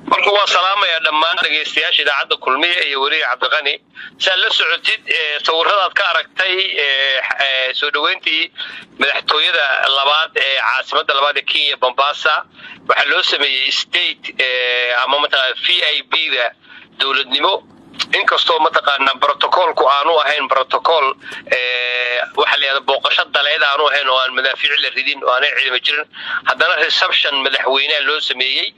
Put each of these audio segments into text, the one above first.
marka waa salaamaya dhammaan dhegaystayaasha idaacadda kulmiya iyo weliga cabdiqani saad la socotid sawiradaad ka aragtay soo dhoweyntii madaxtooyada labaad ee caasimada labaad ee kenya bombasa waxaa loo sameeyey state ama mataqana v i b da dowladnimo inkastoo mataqaana brotocolku aanu ahayn protocol waxaa layihahda booqasho daleed aanu ahayn oo aan madaafiic la ridin oo aanay cilmi jirin haddana reception madaxweyneha loo sameeyey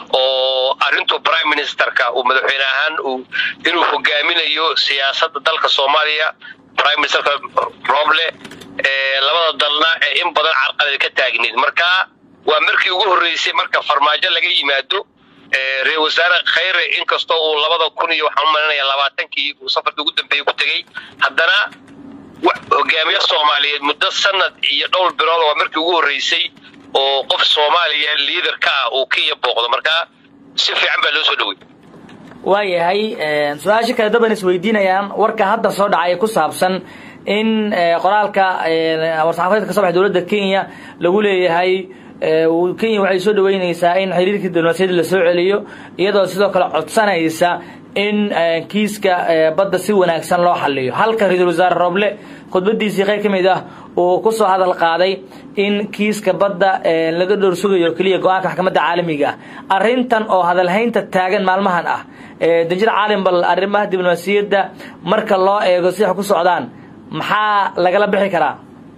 oo arrintu prime ministerka uu madaxweyne ahaan uu inuu hogaaminayo siyaasadda dalka soomaaliya prime ministerka roble labada dalna ee in badan carqalad ka taagneed marka waa markii ugu horreysay marka farmaajo laga yimaado reer wasaare khayre inkastoo uu labada kun iyo waxaan u malinaya labaatankii uu safarkii ugu dambeeyey ku tegey haddana hogaamiye soomaaliyeed muddo sanad iyo dhowr bilood waa markii ugu horreysay oo qof soomaaliya liader ka ah uu kenya booqdo marka si fiican baa loo soo dhowey waayahay su-aasha kale daban isweydiinayaan warka hadda soo dhacay ku saabsan in qoraalka war-saxaafadeedka ka soo baxay dowladda kenya lagu leeyahay kenya waxay soo dhaweyneysaa in xiriirkii diblomaasiyadda lasoo celiyo iyadoo sidoo kale codsanaysa in kiiska badda si wanaagsan loo xaliyo halka ra-iisul wasaare roble khudbadiisii qayb ka mid ah uu kusoo hadal qaaday in kiiska badda laga dhowr sugayo keliya go-aanka maxkamadda caalamiga ah arrintan oo hadalhaynta taagan maalmahan ah danjir caalim bal arrimaha diblomaasiyadda marka loo eego si wax ku socdaan maxaa lagala bixi karaa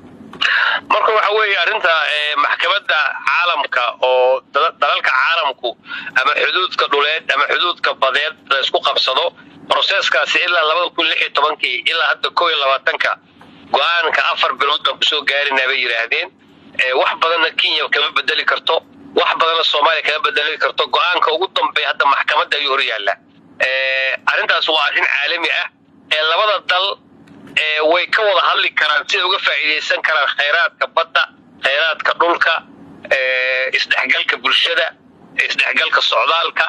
marka waxa weeye arrinta maxkamadda caalamka oo dalalka caalamku ama xuduudka dhuleed ama xuduudka badeed la isku qabsado broseskaasi ilaa labada kun lix iyo tobankii ilaa hadda koo iyo labaatanka go-aanka afar bilood baan kusoo gaarinaa bay yidhaahdeen wax badanna kenya kama bedeli karto wax badanna soomaaliya kama bedeli karto go-aanka ugu dambeeya hadda maxkamadda ayuu hor yaallaa arrintaas waa arrin caalami ah ee labada dal way ka wada hadli karaan siday uga faa'iidaysan karaan khayraadka badda khayraadka dhulka isdhexgalka bulshada isdhexgalka socdaalka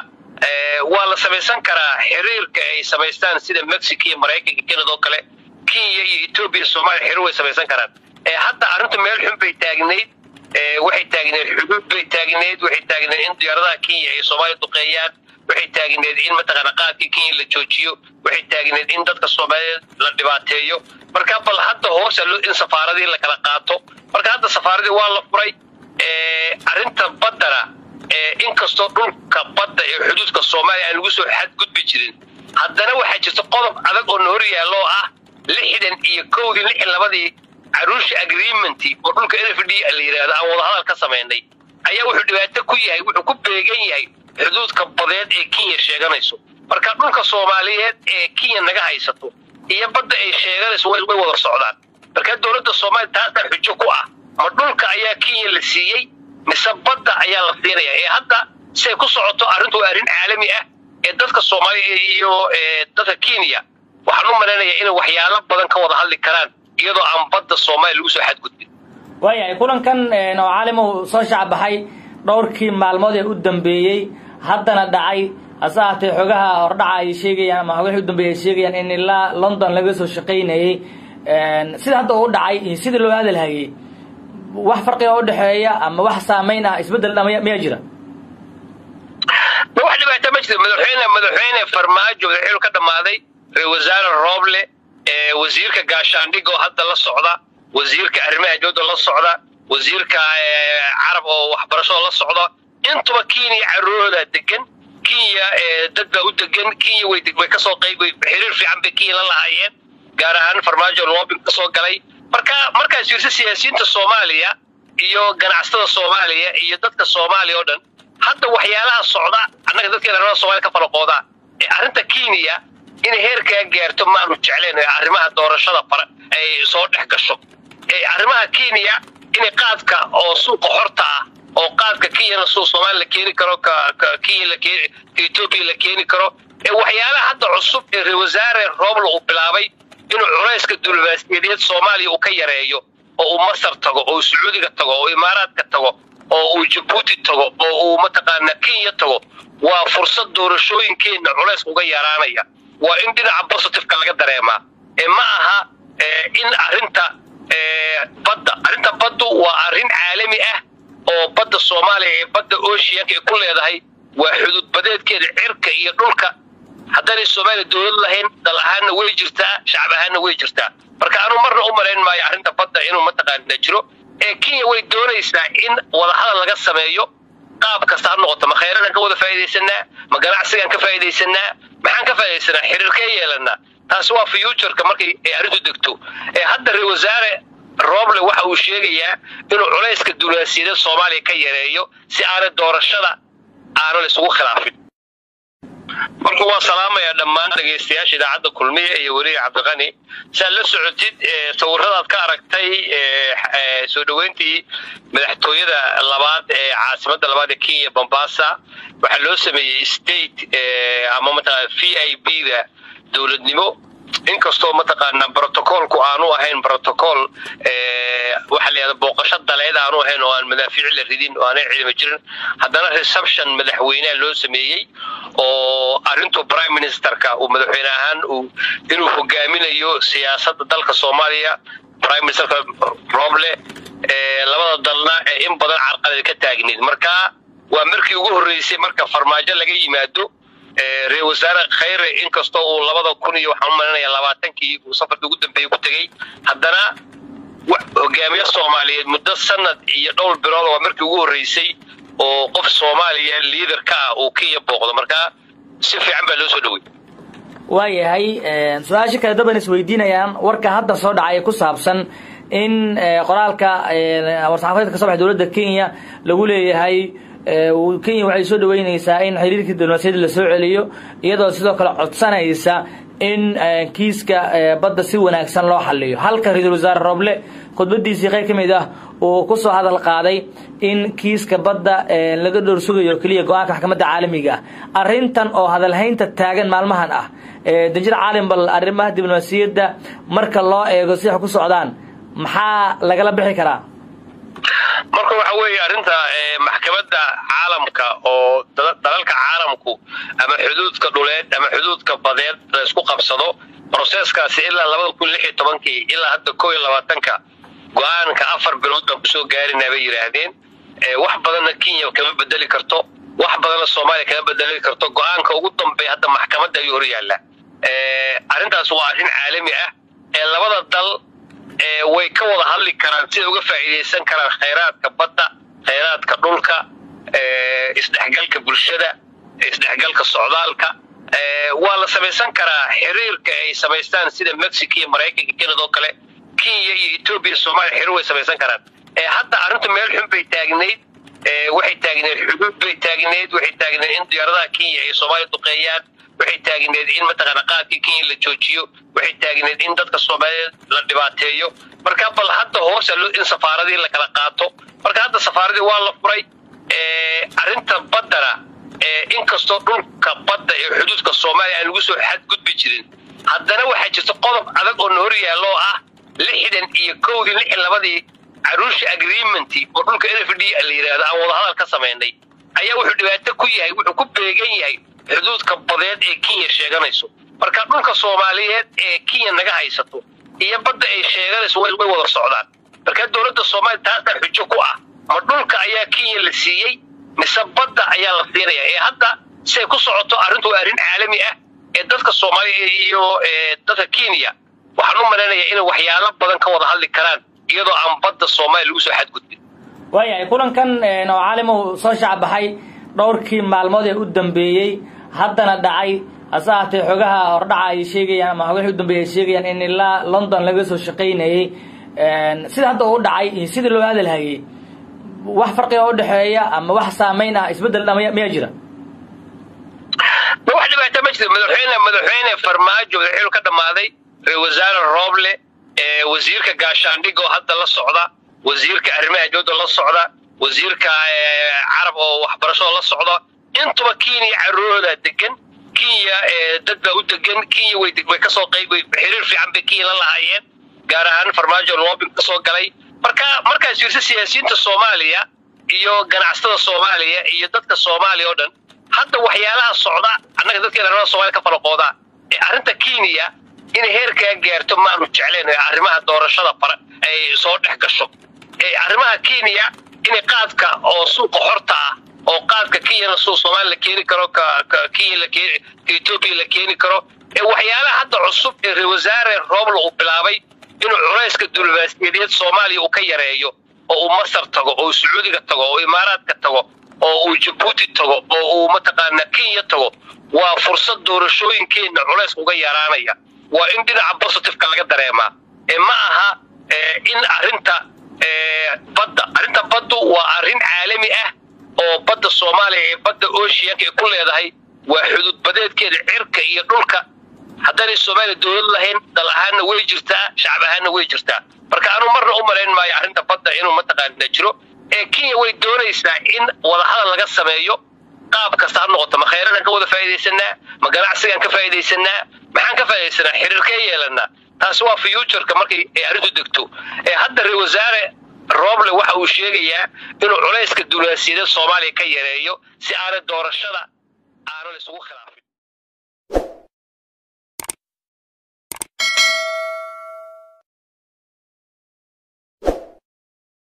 waa la samaysan karaa xiriirka ay samaystaan sida mexico iyo maraykanka canada oo kale kenya iyo etoobiya soomaaliya xiriir way samaysan karaan hadda arrintu meel xun bay taagnayd waxay taagneed xuduud bay taagneed waxay taagneed in diyaaradaha kenya ay soomaaliya duqeeyaan waxay taagneed in mataqaana qaadkii kenya la joojiyo waxay taagneed in dadka soomaaliyeed la dhibaateeyo marka bal hadda hoosa in safaaradii la kala qaato marka hadda safaaradii waa la furay arrinta baddana inkastoo dhulka badda ee xuduudka soomaaliya aan lagu soo xadgudbi jirin haddana waxaa jirta qodob adag oo na hor yaalloo ah lixdan iyo kowdii lix labadii caruusha agreementi oo dhulka n f d la yidhaahdo aan wadahadal ka samaynay ayaa wuxuu dhibaato ku yahay wuxuu ku beegan yahay xuduudka badeed ee kenya sheeganayso marka dhulka soomaaliyeed ee kenya naga haysato iyo badda ay sheeganayso way wada socdaan marka dowladda soomaaliya taasaa xujo ku ah ma dhulka ayaa kenya la siiyey mise badda ayaa la siinaya ee hadda siay ku socoto arrintu waa arrin caalami ah ee dadka soomaaliya iyo dadka kenya waxaan u malaynayaa inay waxyaalo badan ka wada hadli karaan iyadoo aan badda soomaaliya lagu soo xadgudbin waayahay kulankan oo caalimow soo shacbaxay dhowrkii maalmood ee u dambeeyey haddana dhacay hase ahaatee xogaha hordhaca ay sheegayaan ama xogahii u dambeeyay ay sheegayaan in ilaa london laga soo shaqaynayey sida hadda uu dhacay iyo sidii loo hadalhayey wax farqiga u dhexeeya ama wax saamayn ah isbeddel dha miyaa jira ma wax dhibaata ma jirto madaxweyne madaxweyne farmaajo madaxweynu ka dhammaaday ra-isul wasaare rooble wasiirka gaashaandhig oo hadda la socda wasiirka arrimaha dowladda la socda wasiirka carab oo waxbarashada la socda intuba kenya carurooda degan kenya dad baa u degan kenya way way kasoo qayb xiriir fiican bay kenya la lahaayeen gaar ahaan farmaajo loobin kasoo galay marka markaas fiirsa siyaasiyiinta soomaaliya iyo ganacsatada soomaaliya iyo dadka soomaaliya oo dhan hadda waxyaalaha socda annaga dadkeena arrimaha somalia ka falaqoodaa ee arrinta kenya inay heerkaa gaarto maanu jecleen arrimaha doorashada fara ay soo dhex gasho arrimaha kenya inay qaadka oo suuqa xorta ah oo qaadka kenyana suuq soomaaliya la keeni karo ka kenya la keeni ka etoobiya la keeni karo ee waxyaalaha hadda cusub ee ra wasaare roobla uu bilaabay inuu culayska diblomaasiyadeed soomaaliya uu ka yareeyo oo uu masar tago oo uu sacuudiga tago oo imaaraadka tago oo uu jabuuti tago oo uu mataqaana kenya tago waa fursad doorashooyinkeenna culayska uga yaraanaya waa in dhinaca positiveka laga dareemaa ee ma aha in arrinta badda arrinta baddu waa arrin caalami ah oo badda soomaaliya ee badda oceanka ay ku leedahay waa xuduud badeedkeeda cirka iyo dhulka haddaanay soomaaliya dowlad lahayn dal ahaanna way jirtaa shacab ahaanna way jirtaa marka anuu marna u malayn maayo arrinta badda inuu mataqaana jiro ee kenya way doonaysaa in wadahadal laga sameeyo qaab kasta ha noqoto ma khayradaan ka wada faa'iidaysanaa ma ganacsigaan ka faa'iidaysanaa maxaan ka faa'iidaysanaa xiriirkee yeelanaa taasi waa futureka markay ay arrintu degto ee hadda ra wasaare roble waxa uu sheegayaa inuu culayska duulaasiyada soomaaliya ka yareeyo si aanay doorashada aanan isugu khilaafin marka waa salaamayaa dhammaan dhegaystayaasha idaacadda kulmiya iyo weliga cabdiqani saad la socotid sawiradaad ka aragtay soo dhoweyntii madaxtooyada labaad ee caasimadda labaad ee kenya bombasa waxaa loo sameeyey state ama mataqana v i b da dowladnimo inkastoo mataqaana brotocolku aanu ahayn protocol waxaa la yahda booqasho daleed aanu ahayn oo aan madaafiic la ridin oo aanay ciidamo jirin haddana reception madaxweyneha loo sameeyey oo arrintu prime ministerka uu madaxweyne ahaan uu inuu hogaaminayo siyaasadda dalka soomaaliya prime ministerka roble labada dalna ee in badan carqalad ka taagneed marka waa markii ugu horreysay marka farmaajo laga yimaado ra wasaare khayre inkastoo uu labada kun iyo waxaan u malinaya labaatankii uu safarkii ugu dambeeyey ku tegey haddana hogaamiye soomaaliyeed muddo sanad iyo dhowr bilood waa markii ugu horreysay oo qof soomaaliya liader ka ah uu kenya booqdo marka si fiican baa loo soo dhowey waayahay su-aasha kale daban isweydiinayaan warka hadda soo dhacay ku saabsan in qoraalka war-saxaafadeedka ka soo baxay dowladda kenya lagu leeyahay kenya waxay soo dhaweyneysaa in xiriirkii diblomaasiyadda la soo celiyo iyadoo sidoo kale codsanaysa in kiiska badda si wanaagsan loo xaliyo halka ra-iisul wasaare roble khudbadiisii qayb ka mid ah uu kusoo hadal qaaday in kiiska badda laga dhowr sugayo keliya go-aanka maxkamadda caalamiga ah arrintan oo hadalhaynta taagan maalmahan ah danjir caalim bal arrimaha diblomaasiyadda marka loo eego si wax ku socdaan maxaa lagala bixi karaa marka waxa weeye arrinta maxkamadda caalamka oo dalalka caalamku ama xuduudka dhuleed ama xuduudka badeed la isku qabsado broseskaasi ilaa labada kun lix iyo tobankii ilaa hadda koo iyo labaatanka go-aanka afar bilood baan kusoo gaarinaa bay yidhaahdeen wax badanna kenya kama bedeli karto wax badanna soomaaliya kama bedeli karto go-aanka ugu dambeeya hadda maxkamadda ayuu hor yaallaa arrintaas waa arrin caalami ah ee labada dal way ka wada hadli karaan siday uga faa'iidaysan karaan khayraadka badda khayraadka dhulka isdhexgalka bulshada isdhexgalka socdaalka waa la samaysan karaa xiriirka ay samaystaan sida mexico iyo maraykanka canada oo kale kenya iyo etoobiya soomaaliya xiriir way samaysan karaan hadda arrintu meel xun bay taagnayd waxay taagneed xuduud bay taagneed waxay taagneed in diyaaradaha kenya ay soomaaliya duqeeyaan waxay taagneed in mataqaana qaadkii kenya la joojiyo waxay taagneed in dadka soomaaliyeed la dhibaateeyo marka bal hadda hoosa in safaaradii la kala qaato marka hadda safaaradii waa la furay arrinta baddana inkastoo dhulka badda ee xuduudka soomaaliya aan lagu soo xadgudbi jirin haddana waxaa jirta qodob adag oo na hor yaallo ah lixdan iyo kowdii lix labadii caruusha agreementi oo dhulka n f d la yidhaahdo aan wadahadal ka samaynay ayaa wuxuu dhibaato ku yahay wuxuu ku beegan yahay xuduudka badeed ee kenya sheeganayso marka dhulka soomaaliyeed ee kenya naga haysato iyo badda ay sheeganayso way wada socdaan marka dowladda soomaaliya taasaa xujo ku ah ma dhulka ayaa kenya la siiyey mise badda ayaa la siinaya ee hadda siay ku socoto arrintu waa arrin caalami ah ee dadka soomaaliya iyo dadka kenya waxaan u malaynayaa inay waxyaalo badan ka wada hadli karaan iyadoo aan badda soomaaliya lagu soo xadgudbin waayahay kulankan oo caalim uu soo shacbaxay dhowrkii maalmood ee u dambeeyey haddana dhacay hase ahaatee xogaha hordhaca ay sheegayaan ama xogahii u dambeeyay ay sheegayaan in ilaa london laga soo shaqaynayey sida hadda uu dhacay iyo sidii loo hadalhayey wax farqiga u dhexeeya ama wax saamayn ah isbeddel dha miyaa jira wax dhibaata ma jirto madaxweyne madaxweyne farmaajo madaxweynu ka dhammaaday ra-isul wasaare rooble wasiirka gaashaandhig oo hadda la socda wasiirka arrimaha dowladda la socda wasiirka carab oo waxbarashada la socda intuba kenya carooda degan kenya dad baa u degan kenya way way kasoo qayb xiriir fiican bay kenya la lahaayeen gaar ahaan farmaajo loobin kasoo galay marka markaas fiirsa siyaasiyiinta soomaaliya iyo ganacsatada soomaaliya iyo dadka soomaaliya oo dhan hadda waxyaalaha socda annaga dadkeena arrimaha somalia ka falaqoodaa ee arrinta kenya inay heerkaa gaarto maanu jecleen arrimaha doorashada fara ay soo dhex gasho arrimaha kenya inay qaadka oo suuqa xorta ah oo qaadka kenyana suu soomaaliya la keeni karo kenya la keeni ka etoobiya la keeni karo ee waxyaalaha hadda cusub ee reer wasaare roobla uu bilaabay inuu culayska diblomaasiyadeed soomaaliya uu ka yareeyo oo uu masar tago oo uu sacuudiga tago oo imaaraadka tago oo uu jabuuti tago oo uu mataqaanaa kenya tago waa fursad doorashooyinkeenna culays uga yaraanaya waa in dhinaca positiveka laga dareemaa ee ma aha in arrinta badda arrinta baddu waa arrin caalami ah oo badda soomaaliya ee badda oceanka ay ku leedahay waa xuduud badeedkeeda cirka iyo dhulka haddaanay soomaaliya dowlad lahayn dal ahaanna way jirtaa shacab ahaanna way jirtaa marka anuu marna u malayn maayo arrinta badda inuu mataqaana jiro ee kenya way doonaysaa in wadahadal laga sameeyo qaab kasta ha noqoto ma khayradan ka wada faa'iidaysanaa ma ganacsigaan ka faa'iidaysanaa maxaan ka faa'iidaysanaa xiriirkee yeelanaa taasi waa futureka markay ay arrintu degto ee hadda reer wasaare rooble waxa uu sheegayaa inuu culayska diblomaasiyadeed soomaaliya ka yareeyo si aanay doorashada aanan isugu khilaafin